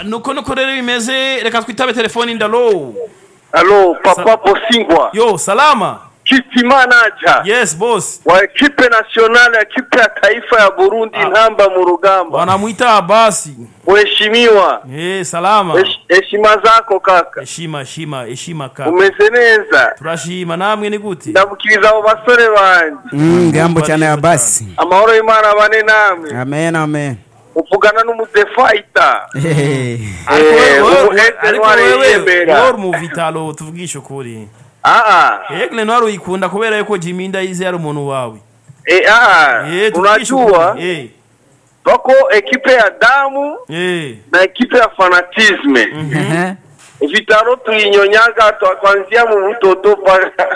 nuko nuko rero bimeze reka twitabe telefoni ndalo Alo, Papa Bosingwa, yo salama kiti manager yes boss wa ekipe nationale, ekipe ya taifa ya Burundi, ntamba mu rugamba. wanamwita abasi Mheshimiwa, eh salama hesh- heshima zako kaka, heshima heshima heshima ka umeze neza. turashima namwe ni gute ndabukiriza abo basore banje Mm, ngambo cyane ya basi amahoro y'imana abane namwe amen amen uvugana n'umudefayita Hehe. ariko Eh, wewe- ubu wewe- Aigle ariko Noir wewe yiyemera. wowe uri mu vitalo tuvugishe ukuri aa Aigle Noir uyikunda kubera yuko Jimmy Ndayize yari umuntu wawe eh, aa eh tuvugishe unajua ukuri eh wako ekipe ya damu eh na ekipe ya fanatisme Ehe. vitaro tulinyonyaga twa- kuanzia mu butoto paka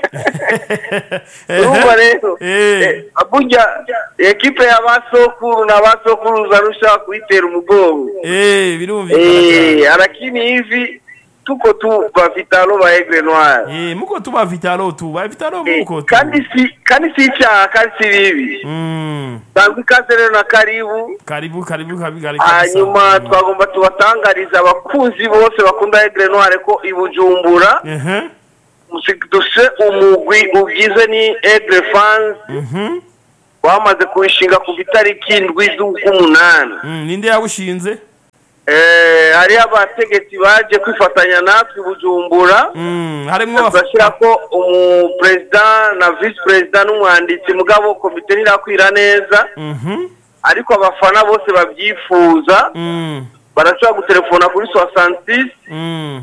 urumva rero Eh. eh, abuja ekipe ya basokuru na basokuruza rusha kuitera umugongo eh birumvikana Eh, cyane lakini hivi tuko tu ba vitalo ba Aigle Noir eh muko tuba vitalo tu ba vitalo Eh, muko tu kandi si kandi si icyaha kandi si bibi mm tanzwe ikaze rero na karibu karibu karibu karibu karibu hanyuma twagomba tubatangariza abakunzi bose bakunda Aigle Noir ko i Bujumbura eh duse umugwi ugize ni Aigle fans mhm wamaze kuwishinga ku itariki indwi z'umunani Mm, ninde yawushinze eh hariho abategetsi baje kwifatanya natwe i Bujumbura mm harimwo abaf- turashyira ko umuperezida na visi perezida n'umwanditsi mugabo komite ntirakwira neza mhm ariko abafana bose babyifuza mm barashobora gutelefona kuri soixante mm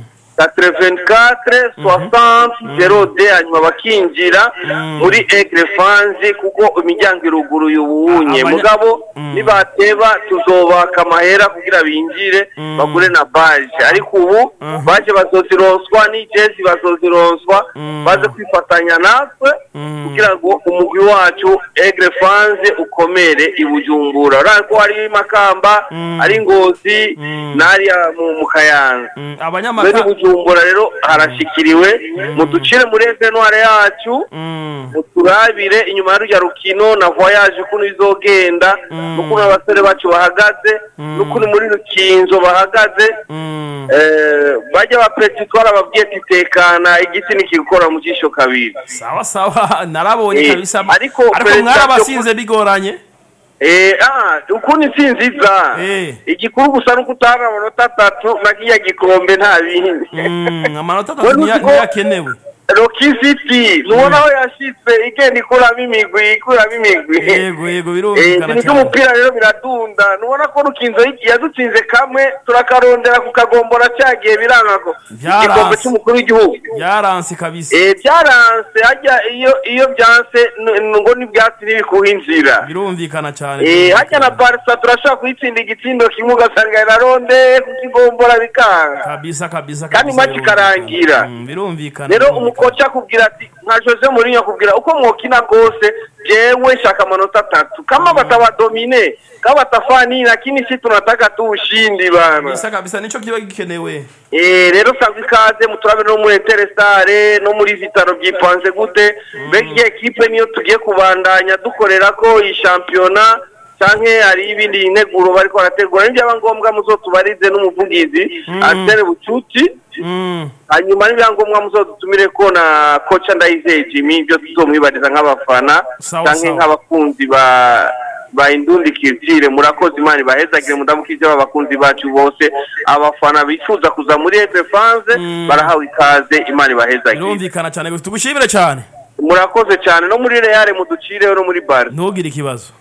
quatre soixante zero de hanyuma bakinjira muri egre fanzi kuko imiryango iruguruye ubunye Abanya- mugabo Mm. nibateba tuzobaka amahera kugira binjire Mm. bagure na baje ariko ubu Mhm. baje bazozironswa n'ijezi bazozironswa Mm. baze kwifatanya natwe Mm. kugira ngo umugwi wacu egre fanze ukomere i bujumbura urabona ko hari makamba Mm. ari ngozi Mm. n'ariya mu mu kayanza mm muri abanyamaka bujumbura rero harashikiriwe muducire muri evenware yacu mm muturabire inyuma ya rujya rukino na voyage ukuntu izogenda Mm. n'ukuntu abasore bacu bahagaze Mm. n'ukuntu muri rukinzo bahagaze mm Eh, bajya bapeti twarababwiye ati tekana igiti nikigukora mu jisho kabiri sawa sawa narabonye Eh, kabisa ariko ariko perezida mwarabasinze bigoranye Eh, ah, ukuntu intsinzi iza Eh. igikuru gusa nuko utanga amanota atatu na kiriya gikombe nta bindi mm amanota Wewe atatu niya- uzi ko- niyakenewe Rocky City nubona aho yashitse igenda ikuramo imigwi ikuramo imigwi yego yego Eh, birumvikana ikintu cyane cy'umupira rero biradunda nubona ko rukinzo yadutsinze kamwe turakarondera kukagombora cyagiye biranga ko Byaranse. igikombe cy'umukuru w'igihugu byaranse kabisa Eh, byaranse hajya iyo iyo byanse n- n- ngo n'ibyatsi ntibikuha inzira birumvikana cyane Eh, hajya na barisa turashobora kuyitsinda igitsindo kimwe ugasanga iraronde kukigombora bikanga kabisa kabisa Kandi kabisa, match birumvikana. ikarangira. Mm, birumvikana rero birumvikana. umukoca akubwira ati nka jose murinyo akubwira uko mwokina rwose jewe shaka amanota atatu kama batabadomine kama batafani lakini si tunataka tu ushindi bana kabisa kabisa nico kiba gikenewe Eh, rero savye ikaze muturabe no muri Interestare no muri Vitaro byipanze gute mbega iyi ekipe niyo tugiye kubandanya dukorera ko iyi shampiyona canke hari ibindi integuro bariko barategura nibyaba ngombwa muzotubarize n'umuvugizi Arsene Bucuti mm hanyuma n'ibyangombwa muzodutumire ko na koca ndayizeye Jimmy ibyo tuzomwibariza nk'abafana Sawa, canke sawa. nk'abakunzi ba ba indundi kirtire murakoze imana ibahezagire mudamukije abakunzi bacu bose abafana bifuza kuza muri Efe France Mm. barahawe ikaze imana ibahezagire birumvikana cyane gusa tugushimire cyane murakoze cyane no muri Real muducireho no muri Bar ntugire ikibazo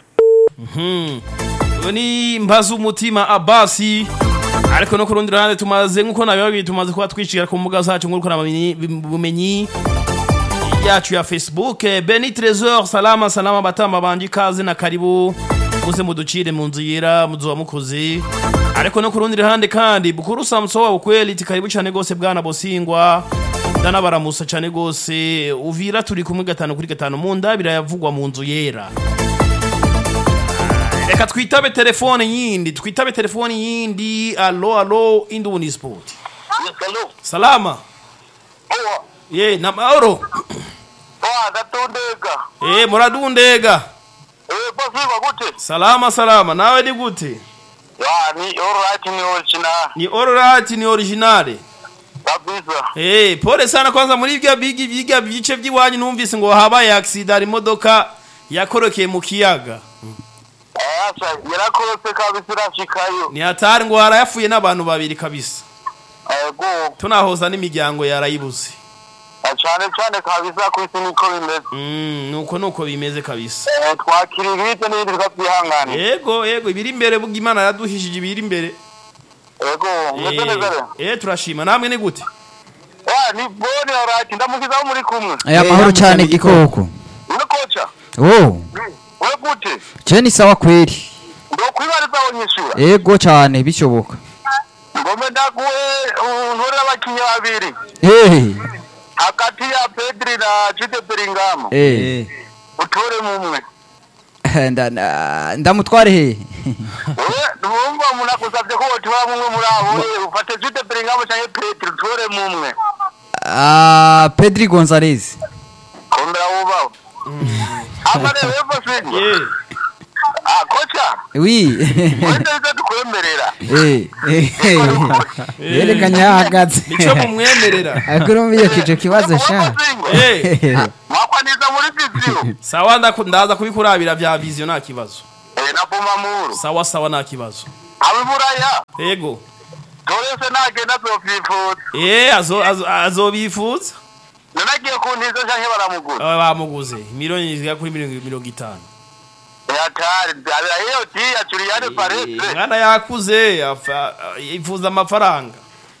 Mhm. uyu ni mbaza umutima abasi ariko no ku rundi ruhande tumaze nk'uko nabibabwiye tumaze kuba twishira ku mbuga zacu ngurukanabumenyi bumenyi yacu ya facebook Eh, beni tresor salama salama batamba banje ikaze na karibu muze muducire mu nzu yera muzoba mukoze ariko no ku rundi ruhande kandi bukuru samso wa ukweli iti karibu cyane gose bwana bosingwa ndanabaramusa cyane gose uvira turi kumwe gatanu kuri gatanu mu ndabira yavugwa mu nzu yera reka twitabe telefone yindi twitabe telefone yindi alo alo induni sport Hello. salama Owa. ye na mahoro Owa ndatondeka. Eh muradundega Eh basiba gute? salama salama nawe ni gute Ya, ni alright ni original. ni alright ni originale Kabisa. Eh, pole sana kwanza muri ibyo bigi biga bice by'iwanyu numvise ngo habaye accident hari imodoka yakorokeye mu kiyaga Eh, acha, yarakorotse kabisa irashikayo. ni hatari ngo harayafuye n'abantu babiri kabisa Ego. tunahoza n'imiryango yarayibuze Cyane cyane kabisa ku isi niko bimeze. mm, nuko nuko bimeze kabisa Eh, twakira ibite n'ibindi tukabyihanganira. yego yego ibiri imbere buga imana yaduhishije ibiri imbere Ego, umeze neza rero. eh turashima namwe ni gute Ya, ni boni alright. Ndamukizaho muri kumwe. Eh, aya mahoro yamutse cyane mu gikoko Uri kocha? oh Uri gute? je ni sawa kweli Ndo kwibariza wonyishura. ego cyane bishoboka Ngome ndaguhe untorera abakinnyi babiri. eh Hagati ya Pedri na Jude Bellingham. eh Utore mumwe. nda- nda- ndamutware he Wewe numva umuntu agusabye ko wotora mumwe muri abo we ufate Jude Bellingham cyangwa Pedri utore mumwe. ah Pedri Gonzalez Kondera wubaho. Ama rero wewe sinye. yeah. Ah kocha. oui Wenda bizo tukwemerera. eh yerekanye yahagaze nico mumwemerera ariko urumva iyo kico kibazo sha eh Mwakwaniza muri viziyo. sawa ndaku- ndaza kubikurabira vya vision nta kibazo Eh na Bumamuru. sawa sawa nta kibazo Abiburaya. yego Torese nagenda zofyifuza. eh azo azo- azobifuza Nanagiye kuntiza canke baramugura. Aba bamuguze miliyoni zigera kuri mirongo mirongo itanu Yatari, abira hiyo tia Julian Paredes. mwana yakuze afa- yifuza amafaranga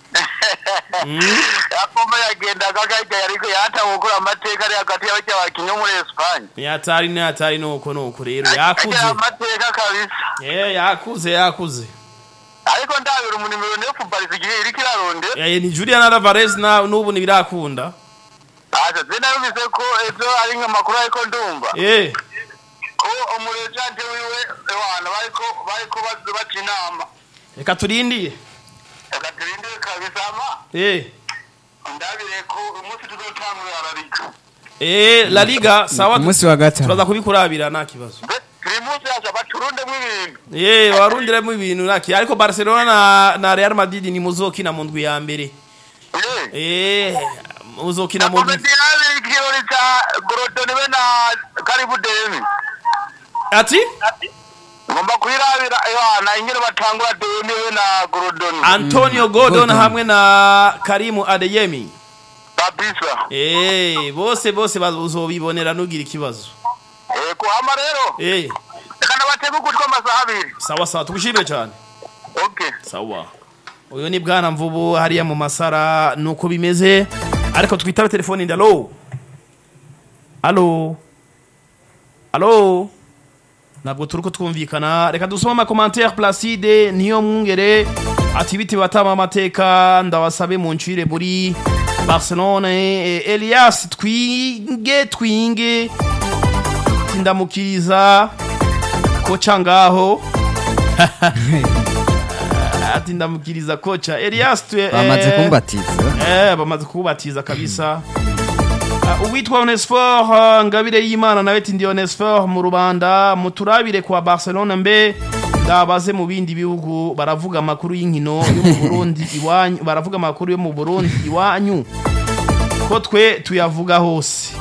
Yakoma yagendaga gahita yariko yatawe gukora amateka ari hagati y'abakinnyi bakinnyi bo muri Espagne. yatari ni yatari nuko nuko rero Agira yakuze amateka kabisa. eh yakuze yakuze Ariko ndabira umunimero ne Paris igihe iriko iraronde. eh ni Julian Alvarez na nubu nibirakunda Asa zina yumvise ko ejo ari nk'amakuru ariko ndumva. eh Ko umurejante wiwe ewana bariko bariko bazi baca inama. reka turindiye Reka turindire kabisa ama eh ndabire ko umunsi tuzotangurira ararika. eh La Liga sawa tu- umunsi wa gatanu turaza kubikurabira nta kibazo Primus yaje baturundemo ibintu. eh warundiremo ibintu naki ariko Barcelona na, na Real Madrid ni muzokina mu ndwi ya mbere Eh. eh muzokina mu ndwi Komediani ikirori cha Gorodoni be na Karibu Demi. ati Ngomba kwirabira Yohana ingene batangura Demi be na Gorodoni. Antonio Gordon Gordon. hamwe na Karimu Adeyemi Kabisa. eh bose bose bazobibonera nugira ikibazo Eh kuhama rero. eh Reka nabatege ugutwi amasaha abiri. sawa sawa tugushimire cyane Okay. sawa uyu ni bwana mvubu hariya mu masara nuko bimeze ariko twitaba telefone ndi alo alo alo ntabwo turi ko twumvikana reka dusome amakomantere placide niyo mwungere ati biti batama amateka ndabasabe mu ncire muri barcelone Eh, elias twinge twinge tindamukiriza koca ngaho ati ndamukiriza kocha Elias twe bamaze kumbatiza eh bamaze kubatiza kabisa Uh, uwitwa Onesfor uh, ngabire y'Imana nawe ati ndi Onesfor mu rubanda muturabire kwa Barcelona mbe ndabaze mu bindi bihugu baravuga amakuru y'inkino yo mu Burundi iwanyu baravuga amakuru yo mu Burundi iwanyu ko twe tuyavuga hose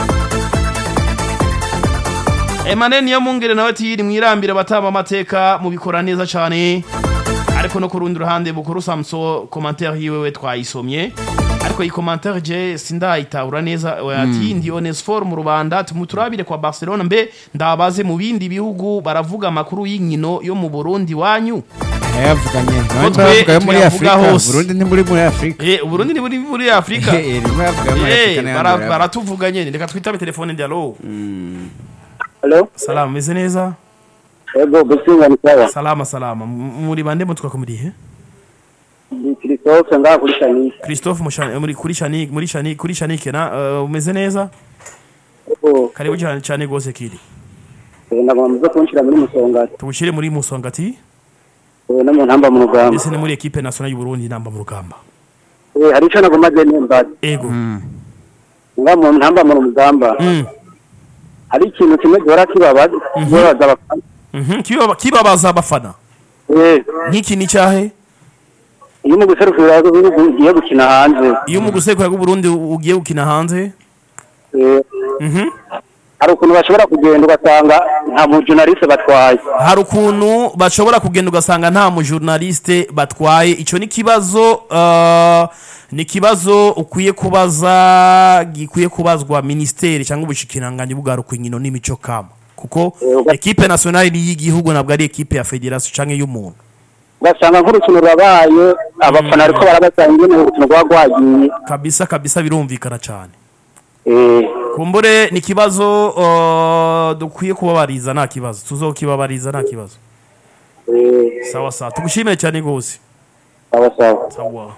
Emmanuel niyo mungere nawe ati yiri mwirambire batama amateka mubikora neza cyane ariko no ku rundi ruhande bukuru Samso commentaire yiwe we twayisomye ariko iyi commentaire je sindayitahura neza we ati ndi Onesfor mu Rwanda tumuturabire kwa Barcelona mbe ndabaze mu bindi bihugu baravuga amakuru y'inkino yo mu Burundi wanyu yayavuganye nawe twe bavuga yo muri tuyavuga afurika hose. burundi ni muri muri afurika eh Burundi ni muri muri Afrika Eh, rimwe bavuga yo muri eh afurika bara- n'ayandi baratuvuga nyene reka twitabe telefone ndi allo Hello? salama meze neza Ego, gusinga ni sawa. salama salama M- muri bande mutwa kumurihe Ni Christophe ngaha kuri Shani. Christophe mushani muri kuri shani muri shani kuri shanike na uh, umeze neza Ego, karibu cyane cyane gose kiri eh, nagomba muze kunshira muri musongati. tugushire muri musongati Eh, no mu ntamba mu rugamba. ndetse no muri equipe nationale y'u Burundi namba mu rugamba Eh, hari ico nagomba je nimba. ego Nga mu ntamba mu rugamba. mm. Hari ikintu kimwe gihora kibabaza. Kibabaza abafana. mhm kiba kibabaza abafana Eh, nk'iki ni cyahe iyo mu guserukira ibihugu ugiye gukina hanze iyo mu gusekura Burundi ugiye gukina hanze eh, Mhm. hari ukuntu bashobora kugenda ugasanga nta mujunaliste batwaye hari ukuntu bashobora kugenda ugasanga nta mujournaliste batwaye icyo ni ikibazo uh, ni ikibazo ukwiye kubaza gikwiye kubazwa ministeri cyangwa ubushikiranganji bwaruka inkino n'imico kama kuko uga- ekipe nationale ni y'igihugu ntabwo ari ekipe ya federation cyangwa y'umuntu ugasanga nk'urukino rurabaye abafana ariko barabasanga ingene urukino rwaba rwagiye kabisa kabisa birumvikana cyane Eh, kumbure ni ikibazo uh, dukwiye kubabariza nta kibazo tuzokibabariza nta kibazo eh, sawa sawa tugushimire cyane rwose sawa sawa sawa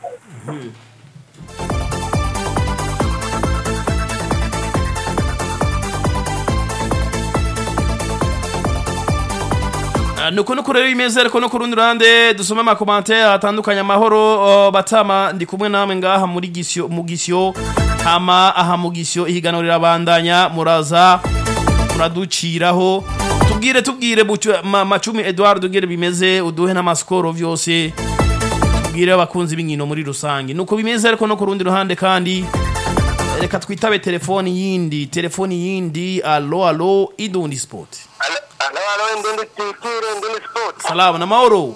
Ah, nuko nuko rero imeze ariko no ku rundi ruhande dusome amakomantere atandukanye amahoro oh, batama ndi kumwe namwe ngaha muri gisyo mu gisyo hama aha mu gisyo ihiganwa rirabandanya muraza muraduciraho tubwire tubwire Bucu- ma, macumi Edouard ugere bimeze uduhe n'amaskoro vyose tubwire abakunzi b'inkino muri rusange nuko bimeze ariko no ku rundi ruhande kandi reka twitabe telefoni yindi telefoni yindi alo alo idundi sport alo alo indundi titire indundi sport salamu na mahoro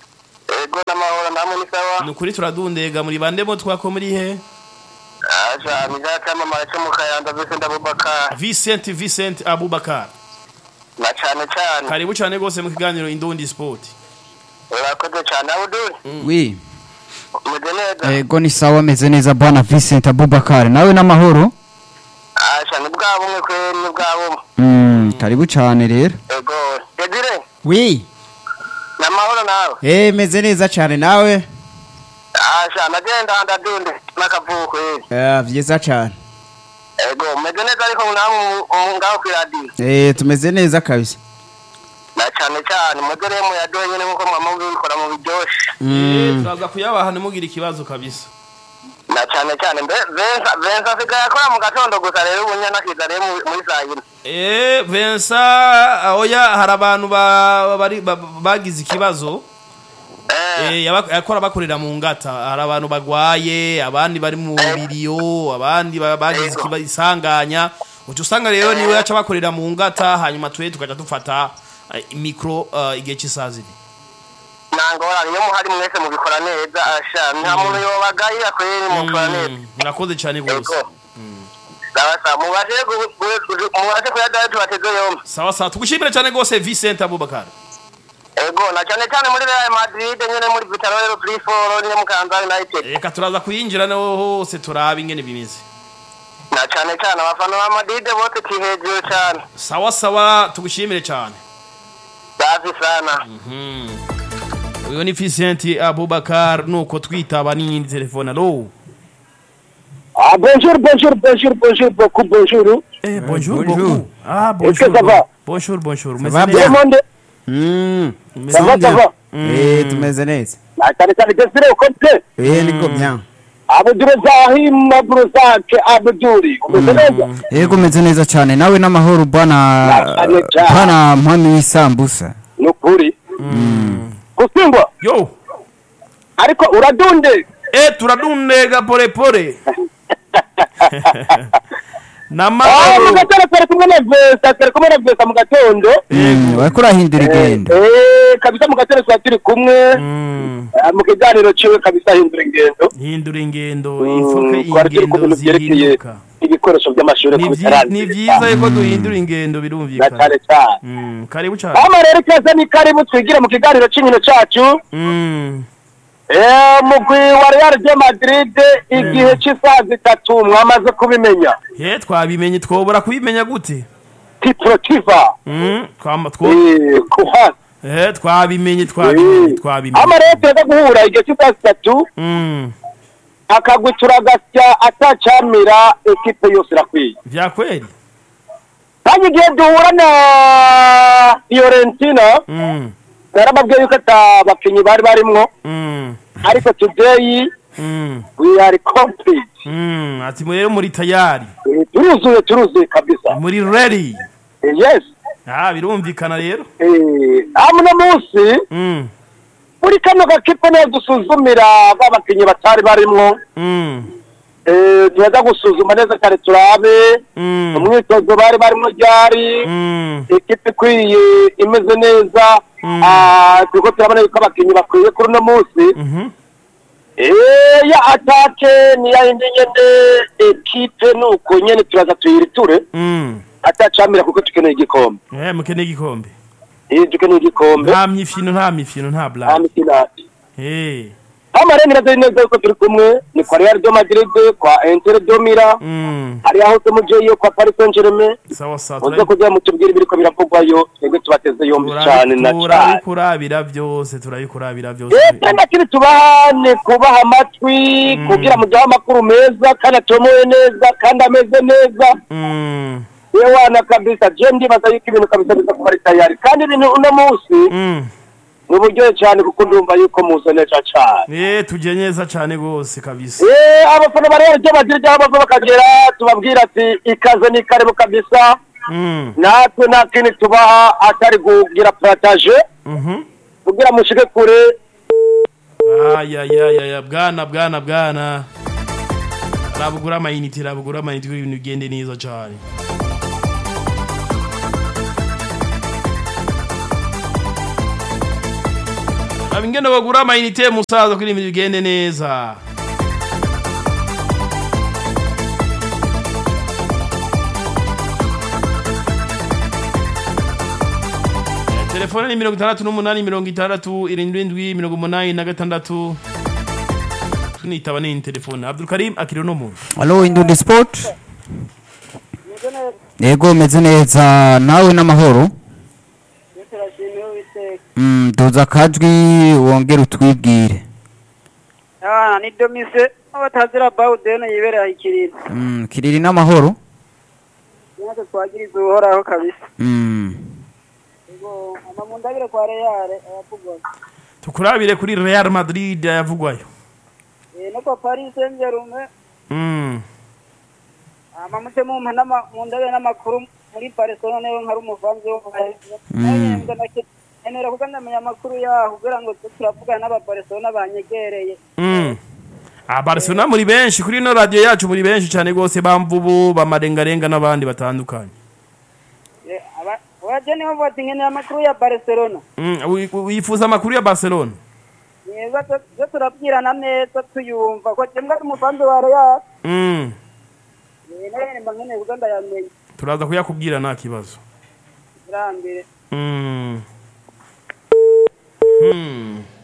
ego n'amahoro namwe ni sawa nukuri turadundega muri bandemo twako muri he aja nizakamamara cyo mu kayanda Vincent Abubakar Vincent Vincent Abubakar na cyane cyane karibu cyane rwose mu kiganiro indundi sport urakoze cyane Abdul wi umeze neza ego ni sawa ameze neza bwana Vincent Abubakar nawe n'amahoro aja ni bwa bumwe kweri ni bwa bumwe Mm, karibu cyane rero ego Edire wi n'amahoro nawe eh meze neza cyane nawe aja nagenda ndadunde n'akavuko kweri Ah, vyiza cyane ego umeze neza ariko namwe mu- mu- ngaho ku radio eh tumeze neza kabisa na cyane cyane mugere mu yadoye nyine nkuko mwama mubikora mu biryoshe Eh, turaza kuyabaha ntimugire ikibazo kabisa na cyane cyane mbe vensa vensa asigaye akora mu gatondo gusa rero ubu nyana akiza rero mu- muri saa yine Eh, Vincent oya hari abantu ba- bari- ba- bagize ikibazo eh Eh, yaba- yakora bakorera mu ngata hari abantu bagwaye abandi bari mu biriyo abandi ba- bagize Ego. ikiba- isanganya uca usanga rero niwe yaca bakorera mu ngata hanyuma twe tukaja dufata eh, mikro eh, igihe cy'isaha zine nangora iyo muhari mwese mubikora neza asha nta muntu yobagayira kweri mukora neza Mm, murakoze cyane ego rwose sawa sawa mubashe gu- gu- gu- mubashe kuyadayo tubateze yombi sawa sawa tugushimire cyane rwose Vincent Abubakar ego na cyane cyane muri Real Madrid nyene muri Vitalo rero Triforo nyene mu Kansas United reka turaza kuyinjira naho hose turabe ingene bimeze na cyane cyane abafana ba Madrid bose kihejuru cyane sawa sawa tugushimire cyane safi sana uyu ni Vincent Abubakar nuko twitaba n'iyindi telefone alo Ah, bonjour, bonjour, bonjour, bonjour, beaucoup, bonjour. Eh, bonjour, bonjour. beaucoup. Ah, Est-ce que bonjour. ça va Bonjour, bonjour. va Meze bien? Tout neza? le monde, Mm, Meze ça va, ça neza? va. eh tumeze neza Ah, cyane cyane desire ukoze. eh niko bien Abdul Zahim Abdulzak Abduri. Umeze neza? ego umeze neza cyane nawe n'amahoro bwana Cyane cyane. bwana mpami w'isambusa Ni ukuri. Gusimbwa. Yo. Ariko uradunde. Eh, turadundega pole pole. Ah, mu Namahoro. gatondo turi kumwe na Vesta, turi kumwe na Vesta mu gatondo. Mm, wariko urahindura ingendo Eh, kabisa mu gatondo twari turi kumwe. Mm, Ah, Mu kiganiro ciwe kabisa hindura ingendo. hindura ingendo, Mm, ifuke twari turi ku ingendo bintu byerekeye zihinduka. ibikoresho by'amashuri Ni ku vyi- bitarangiza. ni vyiza yuko duhindura ingendo Na birumvikana. cyane cyane. Mm, karibu cyane. Hano rero ikaze ni karibu twigire mu kiganiro cy'inkino cyacu. Mm, Eh, mugwi wa Real de Madrid igihe cy'isaha zitatu mwamaze kubimenya. he twabimenye twobora kubimenya gute? Tiprotiva. Mm, twama two Eh, kuha. Eh, twabimenye twabimenye twabimenye. Hano rero turaza guhura igihe cy'isaha zitatu Mm, akagwi turagasya atacamira ekipe yose irakwiye. vya kweli. Kandi igihe duhura na Fiorentina Mm, narababwiye yuko ata bakinnyi bari barimwo mm, ariko today mm, we are complete. mm. Ati rero muri tayari. Eh, turuzuye turuzuye kabisa. Muri ready. Eh, yes. Ah, birumvikana rero. Eh, amuna munsi Mm. muri kano gakipe niyo dusuzumira babakinnyi batari barimwo Mm. Eh, tuza gusuzuma neza kare turabe Mm. umwitozo bari barimo ryari Mm. ikipe ikwiye imeze neza Mm. Ah, turiko turabona yuko abakinnyi bakwiye kuri uno munsi Mhm. Eh, ya atake ni ya yindi nyene ekipe nuko nyene turaza tuyiriture Mm. atacamira kuko tukeneye igikombe Eh, mukeneye igikombe Eh, dukeneye igikombe nta myifino nta mifino nta nta blague mikinati Eh. amarenga neza neza yuko turi kumwe ni kwa Real de Madrid kwa Inter de Milan Mm. hari aho tumujeyo kwa Paris Saint-Germain sawa sawa muze kugira mutubwire ibiriko biravugwayo twebwe tubateze yombi cane na cane turabikurabira byose turabikurabira byose Eh, nakiri tubahane kubaha amatwi kugira muduhe amakuru meza kandi atomoye neza kandi ameze neza Mm. yewana kabisa je ndibaza yuko ibintu kabisa biza kuba ari tayari kandi ibintu uno munsi Mm. ni uburyohe cyane kuko ndumva yuko muze neza cane Eh, tuje neza cyane gose kabisa Eh, abafana bari baryo bagira aho bava bakagera tubabwira ati ikaze ni karibu kabisa Mm. natwe nta kindi tubaha atari kugira parataje Mhm. kugira mushike kure ayayayaya bwana bwana bwana rabugura amayinite rabugura amayinite kugira ibintu bigende neza cyane raba ingene bagura amayinite musaza kugira ibintu bigende neza Eh, telefone ni mirongo itandatu n'umunani mirongo itandatu irindwi mirongo umunani na gatandatu tunitaba nini telefone abdulkarim akiriho no muntu Halo Indundi Sport. Yego meze neza nawe n'amahoro. Mm, duza akajwi wongere utwibwire. Ah, ni domise abatazira bawudene yibereye ikiriro Mm, kiriri n'amahoro. natwe twagiriza uhoraho kabisa Mm. ubwo amamundabire kwa reyare ayavugwa tukurabire kuri real madrid yavugwayo Eh, no kwa paris saint germain Mm. amamute mumpa n'ama- mundabire n'amakuru muri barcelona niwe nkari umuvanzi wo Mm. enera kuko ndamenya amakuru yaho kugira ngo tube turavugana n'ababarcelona banyegereye Mm. Ah, Barcelona muri benshi kuri ino radio yacu muri benshi cyane gose bamvubu bamarengarenga n'abandi batandukanye Eh, aba- abaje nibo bati nkeneye amakuru ya barcelona Mm, wi- wi- wifuza amakuru ya Barcelona neza zo turabwirana neza tuyumva ko jembwa ari umuvanzi wa real Mm. Eh, nawe mba nkeneye kuko ndayamenya turaza kuyakubwira nta kibazo irambere Mm. Hmm.